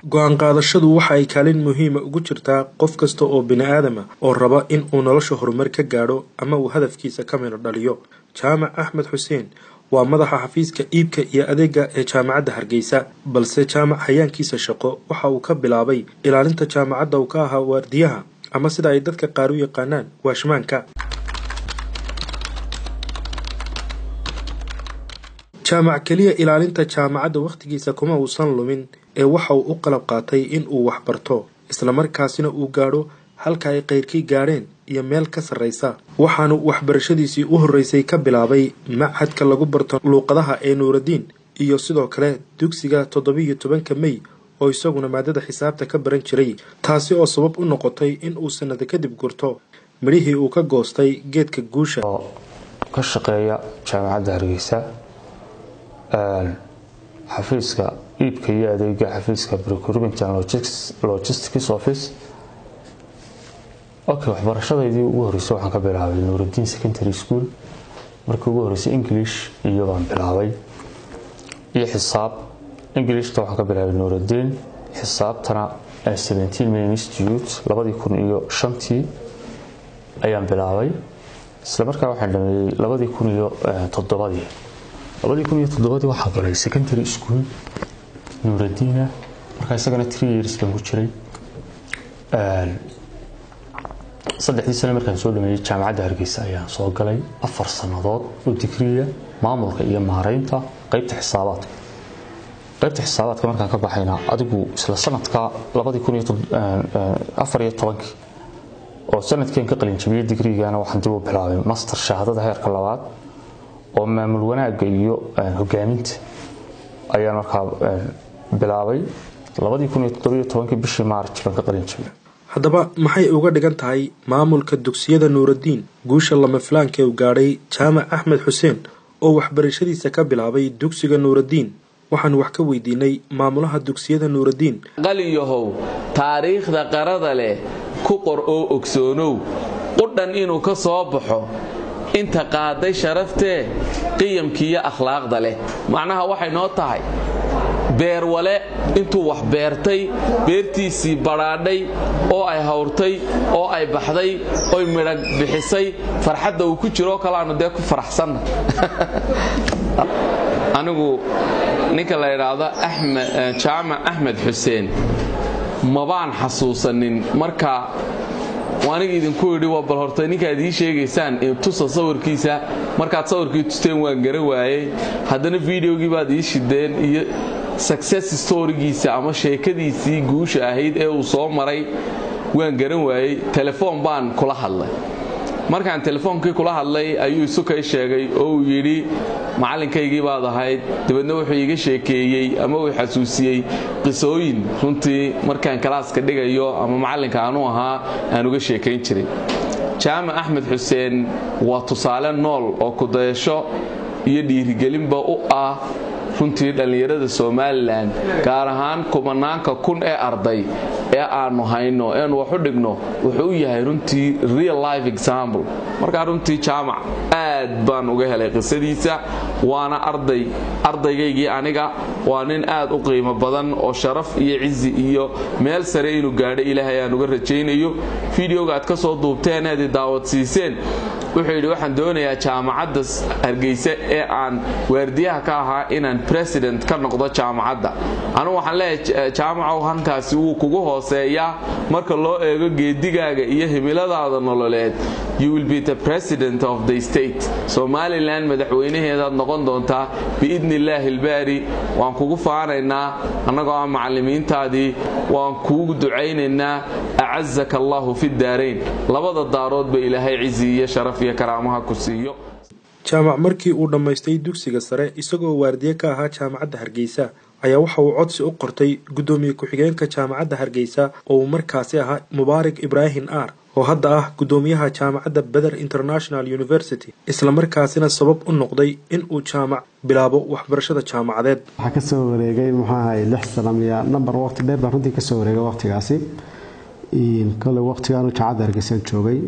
go-aan qaadashadu waxa ay kaalin muhiima ugu jirtaa qof kasta oo bini aadama oo raba in uu nolosha horumar ka gaadho ama uu hadafkiisa ka midho dhaliyo jaamac axmed xuseen waa madaxa xafiiska iibka iyo adeega ee jaamacadda hargeysa balse jaamac hayaankiisa shaqo waxa uu ka bilaabay ilaalinta jaamacadda uu ka ahaa waardiyaha ama sida ay dadka qaar u yaqaanaan waashmaanka jaamac keliya ilaalinta jaamacadda wakhtigiisa kuma uusan lumin ee waxa uu u qalab qaatay in uu waxbarto islamarkaasina uu gaadho halka ay qayrkii gaadheen iyo meel ka sarraysa waxaanu waxbarashadiisii u horreysay ka bilaabay machadka lagu barto luuqadaha ee nuuradiin iyo sidoo kale dugsiga toddobiiyo tobanka mey oo isaguna maadada xisaabta ka baran jiray taasi oo sabab u noqotay in uu sanado kadib gurto midhihii uu ka goostay geedka guusha oo ka shaqeeya jaamacadda hargeysa xafiiska iibka iyo adeega xafiiska procurement and logistics office okay waxbarashadaydii ugu horreysay waxaan ka bilaabay nuurudiin secondary school markii ugu horreysay english iyo baan bilaabay iyo xisaab englishta waxaan ka bilaabay nuurudiin xisaabtana seventeen main institute labadii kun iyo shantii ayaan bilaabay isla markaa waxaan dhameeyey labadii kun iyo toddobadii labadii kun iyo toddobadii waxaa galay secondary school nuuradiina markaa isagana three years baan ku jiray saddexdii sane markaan soo dhameeyey jaamacadda hargeysa ayaan soo galay afar sannadood oo digriya maamulka iyo maareynta qeybta xisaabaadka qaybta xisaabaadka markaan ka baxayna adigu isla sanadka labadii kun iyo afar iyo tobankii oo sanadkeen ka qalinjabiyey digrigana waxaan dib u bilaabay master shahaadada heerka labaad oo maamul wanaagga iyo hogaaminta ayaan markaa bilaabay labadii kun iyo toddobiyo tobankii bishii maarj baan ka qalinjabiyey haddaba maxay uga dhigan tahay maamulka dugsiyada nuuradiin guusha lama filaanka uu gaadhay jaamac axmed xuseen oo waxbarashadiisa ka bilaabay dugsiga nuuradiin waxaan wax ka weydiinay maamulaha dugsiyada nuuradiin qaliyahow taariikhda qarada leh ku qor oo ogsoonow qudhan inuu ka soo baxo inta qaaday sharaftee qiyamkiiyo akhlaaqda leh macnaha waxay noo tahay beerwale intuu wax beertay beertiisii badhaadhay oo ay hawrtay oo ay baxday oy midhag bixisay farxadda uu ku jiroo kalaanu dee ku faraxsanna anigu ninka la idhaahdo jaamac axmed xuseen mabaan xasuusanin marka aniga idinku idhi waa bal horta ninkaad ii sheegaysaan tusa sawirkiisa markaad sawirkii tusteen waan gara waayey haddana videogii baad ii shideen iyo success storygiisa ama sheekadiisii guusha ahayd ee uu soo maray waan garan waayey telefoon baan kula hadlay markaan telefoonkii kula hadlay ayuu isukay sheegay oo uu yidhi macalinkaygii baad ahayd dabeedna wuxuu iiga sheekeeyey ama uu xasuusiyey qisooyin runtii markaan kalaaska dhigayo ama macalinka aanu ahaa aan uga sheekayn jiray jaamac axmed xuseen waa tusaale nool oo kudayasho iyo dhiirigelinba u ah runtii dhallinyarada somalilan gaar ahaan kumanaanka kun ee arday ee aanu hayno eenu wax u dhigno wuxuu u yahay runtii real life example markaa runtii jaamac aad baan uga helay qisadiisa waana arday ardaygaygii aniga waa nin aad u qiimo badan oo sharaf iyo cizi iyo meel sare inuu gaadho ilaahay aan uga rajaynayo fideoga aad ka soo duubteen eed daawadsiiseen wuxuu yidhi waxaan doonayaa jaamacadda hargeysa ee aan waardiyaha ka ahaa inaan president ka noqdo jaamacadda anugu waxaan leeyahay jaamacow hankaasi wuu kugu hooseeyaa marka loo eego geedigaaga iyo himiladaada nololeed you will be the president of the state somalilan madaxweynaheedaad noqon doontaa biidni illaahi ilbaari waan kugu faanaynaa annagoo ah macallimiintaadii waan kuugu ducaynaynaa acazaka allahu fi daarayn labada daaroodba ilaahay cizi iyo sharaf iyo karaamaha ku siiyo jaamac markii uu dhammaystay dugsiga sare isagoo waardiye ka ahaa jaamacadda hargeysa ayaa waxa uu codsi u qortay guddoomiye ku-xigeenka jaamacadda hargeysa oo uu markaasi ahaa mubaarak ibraahim ar oo hadda ah guddoomiyaha jaamacadda beder international university islamarkaasina sabab u noqday in uu jaamac bilaabo waxbarashada jaamacadeed waxaa kasoo wareegay muxuu ahay lix sana miya number waqti dheer baa runtii kasoo wareegay waqtigaasi kole waqtigaanu jaamacadda hargeysaan joogay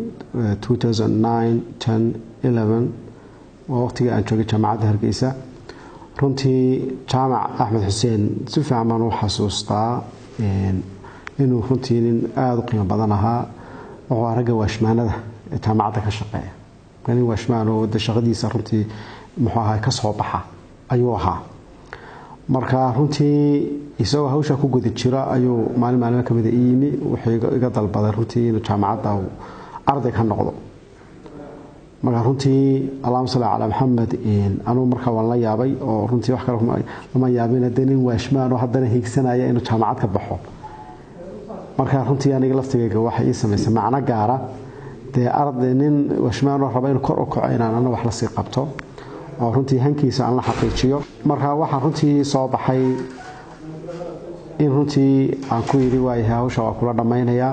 waa waqtigii aan joogay jaamacadda hargeysa runtii jaamac axmed xuseen si fiican baan u xasuustaa inuu runtii nin aada u qiimo badan ahaa wuxuu ahaa ragga waashmaanada ee jaamacadda ka shaqeeya nin waashmaan oo de shaqadiisa runtii muxuu ahaa ka soo baxa ayuu ahaa marka runtii isagoo hawsha ku guda jira ayuu maalin maalimo kamida i yimi wuxuu iga dalbaday runtii inuu jaamacadda uu arday ka noqdo marka runtii allahuma salli calaa maxamed anugu markaa waan la yaabay oo runtii wax kale lama yaabin dee nin waashmaan oo haddana hiigsanaya inuu jaamacad ka baxo marka runtii aniga laftigayga waxay ii samaysay macno gaara dee arday nin waashmaan oo raba inuu kor u kaco inaan ana wax lasii qabto oo runtii hankiisa aan la xaqiijiyo marka waxaa runtii soo baxay in runtii aan ku yidhi waayahay hawsha waa kula dhammaynayaa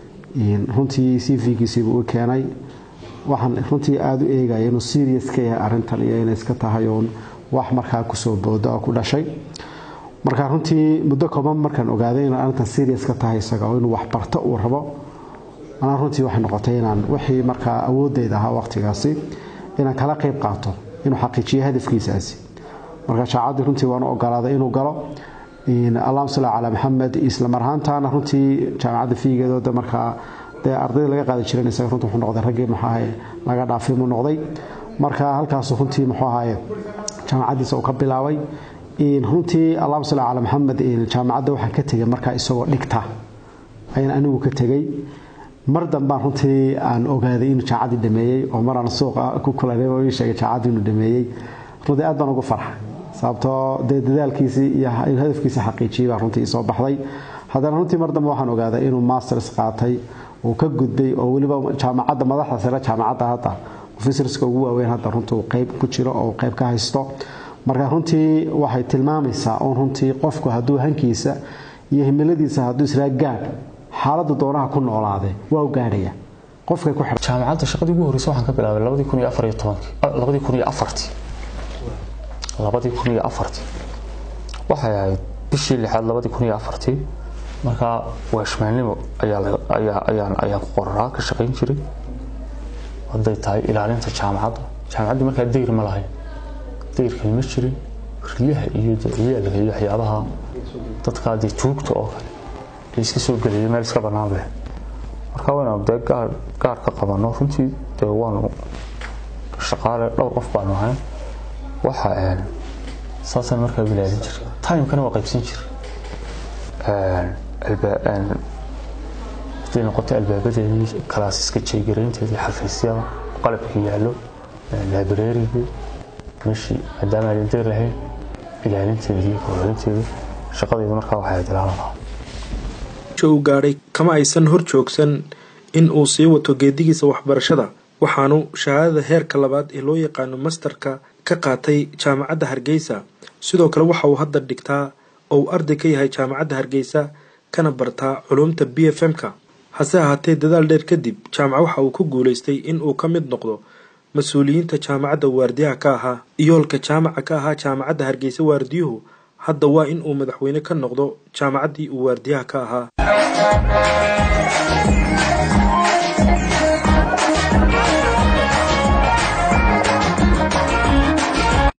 runtii c v-giisiibuu u keenay waxaan runtii aada u eegaya inuu serious ka yahay arrintan iyo inay iska tahay uun wax markaa kusoo booda oo ku dhashay marka runtii muddo kooban markaan ogaaday inay arrintan serious ka tahay isaga oo inuu waxbarto uu rabo anaa runtii waxay noqotay inaan wixii markaa awoodeyda ahaa waqtigaasi inaan kala qayb qaato inuu xaqiijiyo hadafkiisaasi marka shaacaddii runtii waanu ogolaaday inuu galo allahuma salli calaa maxamed isla mar ahaantaana runtii jaamacadda fiigeedooda markaa dee ardayda laga qaadi jiran isaga runtii wuxuu noqday raggii muxuu ahaye laga dhaafay buu noqday marka halkaasu runtii muxuu ahaye jaamacaddiisa uu ka bilaabay runtii allahuma salli calaa maxamed jaamacadda waxaan ka tegay markaa isagoo dhigta ayaan anigu ka tegey mar dambaan runtii aan ogaaday inuu jaamacaddii dhameeyey oo maraan suuqa ku kulanay oo ii sheegay jaamacaddii inuu dhameeyey runtii aad baan ugu farxay sababtoo dee dadaalkiisii iyo hadafkiisii xaqiijiyey baa runtii soo baxday haddana runtii mar dambe waxaan ogaaday inuu masters qaatay uu ka gudbay oo weliba jaamacadda madaxda sare jaamacadda hadda ofisarska ugu waaweyn hadda runtii uu qayb ku jiro oo qayb ka haysto marka runtii waxay tilmaamaysaa uun runtii qofku hadduu hankiisa iyo himiladiisa hadduu israa gaadh xaaladda doonaha ku noolaade waa u gaadhaya qofkay ku xidhan jaamacadda shaqadii ugu horreysay waxaan ka bilaabay labadii kun iyo afar iyo tobankii labadii kun iyo afartii labadii kun iyo afartii waxay ahayd bishii lixaad labadii kun iyo afartii markaa waashmaannimo ayaan ayaan ku qoraraa ka shaqayn jiray hadday tahay ilaalinta jaamacadda jaamacaddu markaa dayr ma lahayn dayrkan ma jirin riyaha iyo ciyaalka iyo waxyaabaha dadkaa dee tuugta oo kale ee iska soo gelaya meel iska bannaan leh marka waynu dee gaar gaar ka qabanno runtii dee waanu shaqaale dhowr qof baanu ahayn waxa saasaan markaa bilaalin jiray timekana waa qaybsan jiray haday noqotay albaabadeedii kalaasiska jeegaraynteedii xafiisyada qalabka yaallo laabareerigii meeshii maadaama aan dayr lahayn ilaalinteedii horumarinteedii shaqadayda markaa waxay ahayd ilaalada uu gaadhay kama aysan hor joogsan in uu sii wato geedigiisa waxbarashada waxaanu shahaadada heerka labaad ee loo yaqaano masterka ka qaatay jaamacadda hargeysa sidoo kale waxa uu hadda dhigtaa oo uu arday ka yahay jaamacadda hargeysa kana bartaa culumta b f m-ka hase ahaatee dadaal dheer kadib jaamaca waxa uu ku guulaystay in uu ka mid noqdo mas-uuliyiinta jaamacadda waardiyaha ka ahaa iyoolka jaamaca ka ahaa jaamacadda hargeysa waardiyuhu hadda waa in uu madaxweyne ka noqdo jaamacaddii uu waardiyaha ka ahaa